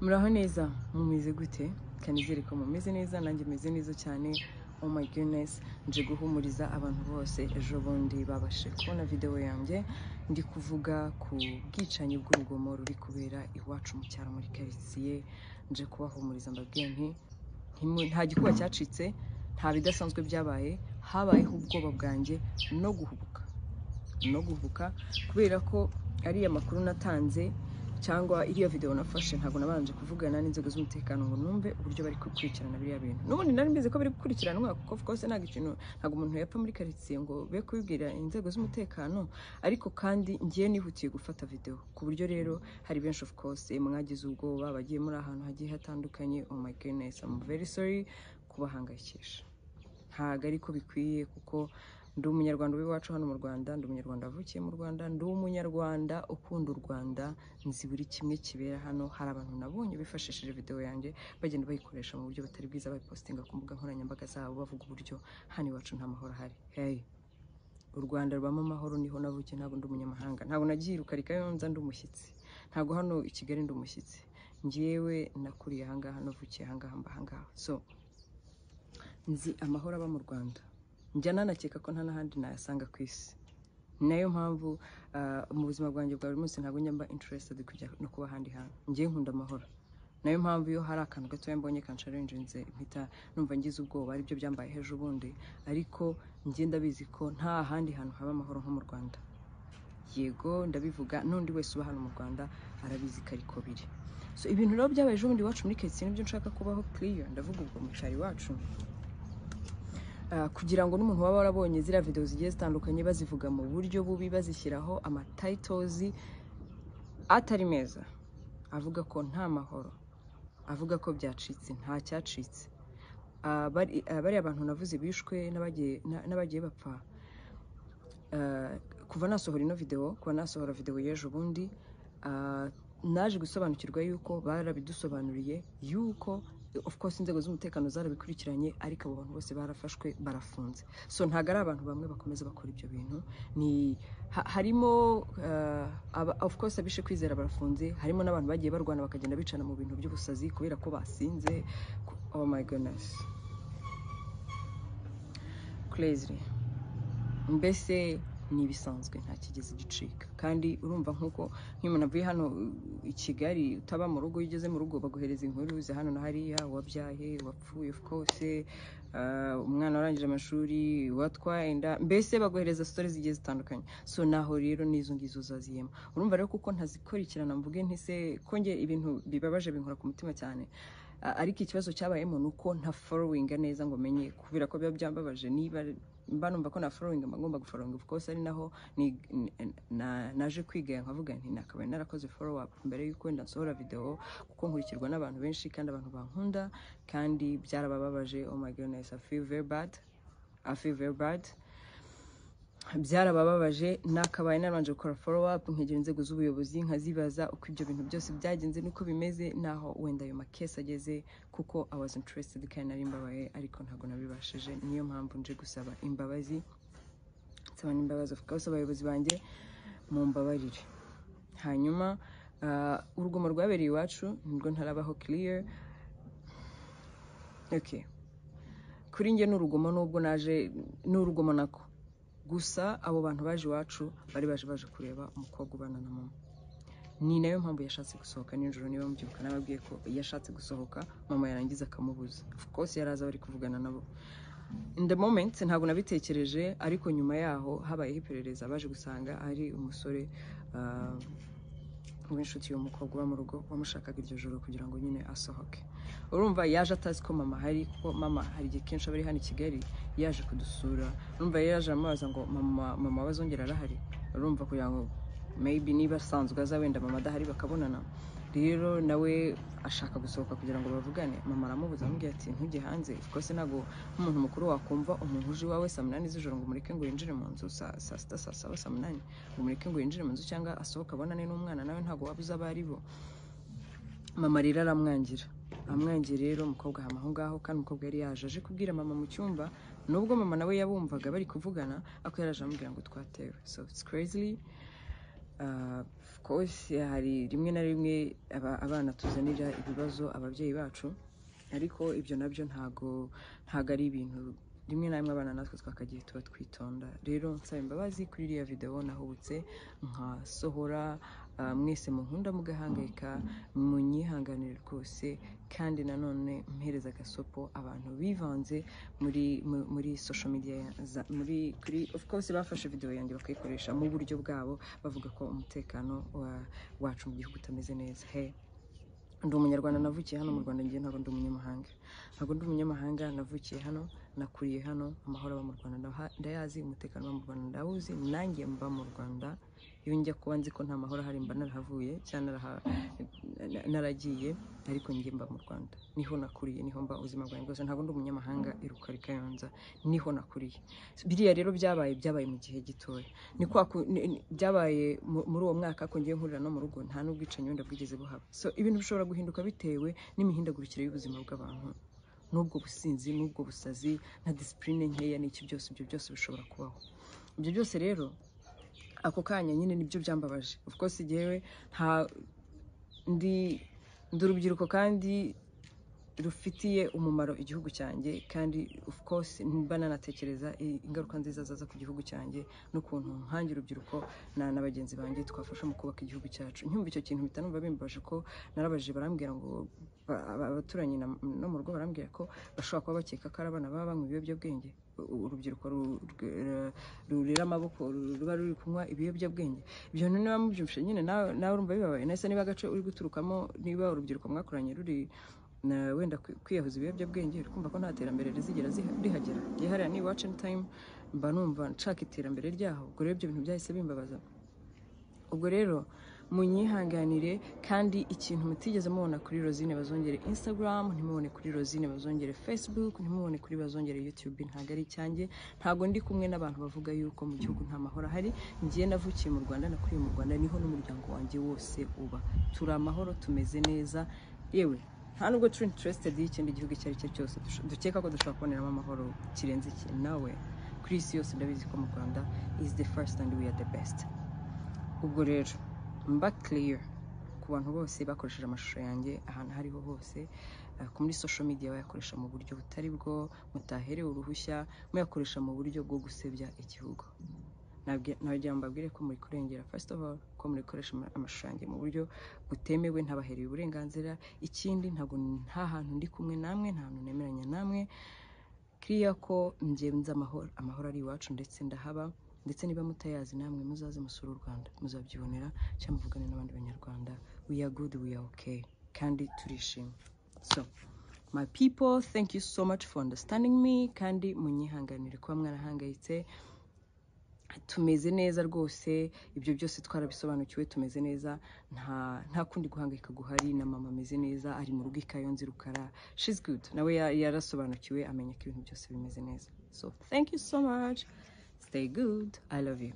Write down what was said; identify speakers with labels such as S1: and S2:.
S1: muraho neza mumeze gute kanizere ko mumeze neza nanjye meze neza cyane oh my goodness nje guhumuriza abantu bose ejo bundi babashe kubona videwo yanjye ndi kuvuga ku bwicanyi bw'urugomo ruri kubera iwacu mu cyaro muri karitsiye nje kubahumuriza mbabwira nti ntimu- nta gikuba cyacitse nta bidasanzwe byabaye habayeho ubwoba bwanjye no guhubuka no guhubuka kubera ko ariya makuru natanze cyangwa iriya videwo nafashe ntabwo nabanje kuvugana n'inzego z'umutekano ngo numve uburyo bari gukurikirana biriya bintu n'ubundi nari mbizi ko bari gukurikiranwa kuko of course ntabwo ikintu ntabwo umuntu yapfa muri karitsiye ngo be kubibwira inzego z'umutekano ariko kandi ngiye nihutiye gufata videwo ku buryo rero hari benshi of course mwagize ubwoba bagiye muri ahantu hagiye hatandukanye oh my goodness I'm very sorry kubahangayikisha ntabwo ari ko bikwiye kuko ndi umunyarwanda w'iwacu hano mu rwanda ndi umunyarwanda wavukiye mu rwanda ndi umunyarwanda ukunda u rwanda nzi buri kimwe kibera hano hari abantu nabonye bifashishije videwo yanjye bagenda bayikoresha mu buryo butari bwiza bayipositinga ku mbuga nkoranyambaga zabo bavuga uburyo hano iwacu nta mahoro ahari hey u rwanda rubamo amahoro niho navukiye ntabwo ndi umunyamahanga ntabwo nagiye i rukarika iyo nza ndi umushyitsi ntabwo hano i kigali ndi umushyitsi ngewe nakuriye ahangaha navukiye ahangaha mba ahangaha so nzi amahoro aba mu rwanda njya nanakeka ko nta n'ahandi nayasanga ku isi ni nayo mpamvu ah, mu buzima bwanjye bwa buri munsi ntabwo njya mba interested kujya no kuba ahandi hantu ngewe nkunda amahoro nayo mpamvu iyo hari akantu gatoya mbonye kansharenjinze mpita numva ngize ubwoba aribyo byambaye ejo bundi ariko njye ndabizi ko nta handi hantu haba amahoro nko mu rwanda yego ndabivuga n'undi wese uba hano mu rwanda arabizi ko ariko biri so ibintu rero byabaye ejo bundi iwacu muri karitsiye nibyo nshaka kubaho kiriya ndavuga ubwo mu cyaro iwacu Ah, kugira ngo n'umuntu waba warabonye ziriya videwo zigiye zitandukanye bazivuga mu buryo bubi bazishyiraho amatayitozi atari meza avuga ko nta mahoro avuga ko byacitse nta cyacitse Ah, bari- ah, bariya abantu navuze bishwe n'abagiye na- n'abagiye bapfa Ah, kuva nasohora ino videwo kuva nasohora videwo y'ejo bundi ah, naje gusobanukirwa yuko barabidusobanuriye yuko of course inzego z'umutekano zarabikurikiranye ariko abo bantu bose barafashwe barafunze so ntabwo ari abantu bamwe bakomeza bakora ibyo bintu ni ha- harimo ah, aba- of course abishe kwizera barafunze harimo n'abantu bagiye barwana bakagenda bicana mu bintu by'ubusazi kubera ko basinze ku- oh my goodness crazy mbese ni ibisanzwe nta kigezi gicika kandi urumva nk'uko nk'iyo umuntu avuye hano uh, i kigali utaba mu rugo iyo ugeze mu rugo baguhereza inkuru za hano na hariya uwabyaye uwapfuye of course uh, umwana warangije amashuri uwatwaye inda mbese baguhereza sitori zigiye zitandukanye so naho rero n'izo ngizo zaziyemo urumva rero kuko ntazikurikirana mvuge ntise ko nge ibintu bibabaje binkora ku mutima cyane A- ariko ikibazo cyabayemo ni uko nta forowinga neza ngo menye kubera ko biba byambabaje niba mba numva ko na forowinga mba ngomba guforowinga of course ari naho ni- ni- na- naje kwiga nkavuga nti nakabaye narakoze follow up mbere y'uko wenda nsohora videwo kuko nkurikirwa n'abantu benshi kandi abantu bankunda kandi byarabababaje oh my goodness I feel very bad I feel very bad byarabababaje nakabaye naranje gukora follow up nkegera inzego z'ubuyobozi nkazibaza uko ibyo bintu byose byagenze n'uko bimeze naho wenda ayo makesi ageze kuko I was interested kandi nari mbabaye ariko ntabwo nabibashije niyo mpamvu nje gusaba imbabazi nsaba n'imbabazi of course abayobozi banjye mumbabarire hanyuma ah, urugomo rwabereye iwacu nibwo ntarabaho clear okay kuri njye ni urugomo nubwo naje ni urugomo nako gusa abo bantu baje iwacu bari baje baje kureba umukobwa ubana na mama ni nayo mpamvu yashatse gusohoka nijoro niba mubyibuka nababwiye ko yashatse gusohoka mama yarangiza akamubuza of course yari azi abari kuvugana nabo in the moment ntabwo nabitekereje ariko nyuma yaho habayeho iperereza baje gusanga ari umusore ah, w'inshuti y'umukobwa uba mu rugo wamushakaga iryo joro kugira ngo nyine asohoke urumva yaje atazi ko mama ahari kuko mama hari igihe kenshi aba ari hano i kigali yaje kudusura urumva yari yaje amubaza ngo mama mama wazongera arahari urumva kugira ngo maybe niba asanzwe aza wenda mama adahari bakabonana rero nawe ashaka gusohoka kugira ngo bavugane mama aramubuza amubwira ati ntujye hanze rwose ntabwo nk'umuntu mukuru wakumva umuntu uje iwawe saa munani z'ijoro ngo umureke ngo yinjire mu nzu saa saa sita saa saba saa munani ngo umureke ngo yinjire mu nzu cyangwa asohoke abonane n'umwana nawe ntabwo waba uzi abo ari bo mama rero aramwangira amwangira rero umukobwa ahama aho ngaho kandi umukobwa yari yaje aje kubwira mama mu cyumba nubwo mama nawe yabumvaga bari kuvugana ariko yari aje amubwira ngo twatewe so it's crazy Ah, of course hari rimwe na rimwe aba- abana tuzanira ibibazo ababyeyi bacu ariko ibyo nabyo ntago ntago ari ibintu rimwe na rimwe abana natwe twakagiye tuba twitonda rero nsaba imbabazi kuri iriya videwo nahubutse nkasohora ah, mwese munkunda mugahangayika munyihanganire rwose kandi nanone mpereza agasopo abantu bivanze muri mu- muri social media ya- za- muri kuri of course bafashe video yanjye bakayikoresha mu buryo bwabo bavuga ko umutekano wa- wacu mu gihugu utameze neza he ndi umunyarwanda navukiye hano mu rwanda ngiye ntabwo ndi umunyamahanga ntabwo ndi umunyamahanga navukiye hano nakuriye hano amahoro aba mu rwanda ndaha- ndayazi umutekano uba mu rwanda ndawuzi nanjye mba mu rwanda iyo njya kuba nzi ko nta mahoro ahari mba narahavuye cyangwa naraha- na- naragiye ariko njye mba mu rwanda niho nakuriye niho mba ubuzima bwanjye bwose ntabwo ndi umunyamahanga iruka rikayonza niho nakuriye biriya rero byabaye byabaye mu gihe gitoya ni kwa ku- ni- ni- byabaye mu- muri uwo mwaka ko ngiye nkurira no mu rugo nta n'ubwicanyi wenda bwigeze buhaba so ibintu bishobora guhinduka bitewe n'imihindagurikire y'ubuzima bw'abantu n'ubwo businzi n'ubwo busazi na disipurine nkeya n'iki byose ibyo byose bishobora kubaho ibyo byose rero ako kanya nyine nibyo byambabaje of course jyewe nta ndi ndi urubyiruko kandi rufitiye umumaro igihugu cyanjye kandi of course mba nanatekereza i- ingaruka nziza zaza ku gihugu cyanjye n'ukuntu nkange urubyiruko na na bagenzi banjye twafasha mu kubaka igihugu cyacu nyumva icyo kintu mpita numva bimbabaje ko narabajije barambwira ngo ba- aba- abaturanyi na- no mu rugo barambwira ko bashobora kuba bakeka ko ari abana baba banywa ibiyobyabwenge U- u- urubyiruko ru- rwe- ra- rurera amaboko ru- ruba ruri kunywa ibiyobyabwenge ibyo bintu niba mubyumvishe nyine nawe nawe urumva bibabaye nese niba agace uri guturukamo niba urubyiruko mwakoranye ruri na wenda kwi- kwiyahuza ibiyobyabwenge uri kumva ko nta terambere rizigera ziha- rihagera yihariya ni iwacu anytime mba numva nshaka iterambere ryaho ubwo rero ibyo bintu byahise bimbabaza ubwo rero munyihanganire kandi ikintu mutigeze mubona kuri rozine bazongere instagram ntimubone kuri rozine bazongere facebook ntimubone kuri bazongere youtube ntabwo ari icyanjye ntabwo ndi kumwe n'abantu bavuga yuko mu gihugu nta mahoro ahari ngiye navukiye mu rwanda nakuriye mu rwanda niho n'umuryango wanjye wose uba turi amahoro tumeze neza yewe nta nubwo turi interested y'ikindi gihugu icyo ari cyo cyose dusho- dukeka ko dushobora kuboneramo amahoro kirenze iki nawe kuri isi yose ndabizi ko mu rwanda is the first and we are the best ubwo rero mba clear ku bantu bose bakoresheje amashusho yanjye ahantu aho ariho hose eh, ku muri social media bayakoresha mu buryo butari bwo mutaherewe uruhushya muyakoresha mu buryo bwo gusebya igihugo Nabwi- nagira ngo mbabwire ko muri kurengera first of all ko muri gukoresha ama- amashusho yanjye mu buryo butemewe ntabahereye uburenganzira ikindi ntabwo nta hantu ndi kumwe namwe nta hantu nemeranya namwe kiriya ko njye nzi amahoro amahoro ari iwacu ndetse ndahaba ndetse niba mutayazi namwe muzaze musure u rwanda muzabyibonera cyangwa muvugane n'abandi banyarwanda we are good we are okay kandi turishimye so my people thank you so much for understanding me kandi munyihanganire kuba mwarahangayitse tumeze neza rwose ibyo byose twarabisobanukiwe tumeze neza nta nta kundi guhangayika guhari na mama ameze neza ari mu rugo ikayonze rukara she's good nawe ya- yarasobanukiwe amenya ko ibintu byose bimeze neza so thank you so much stay good i love you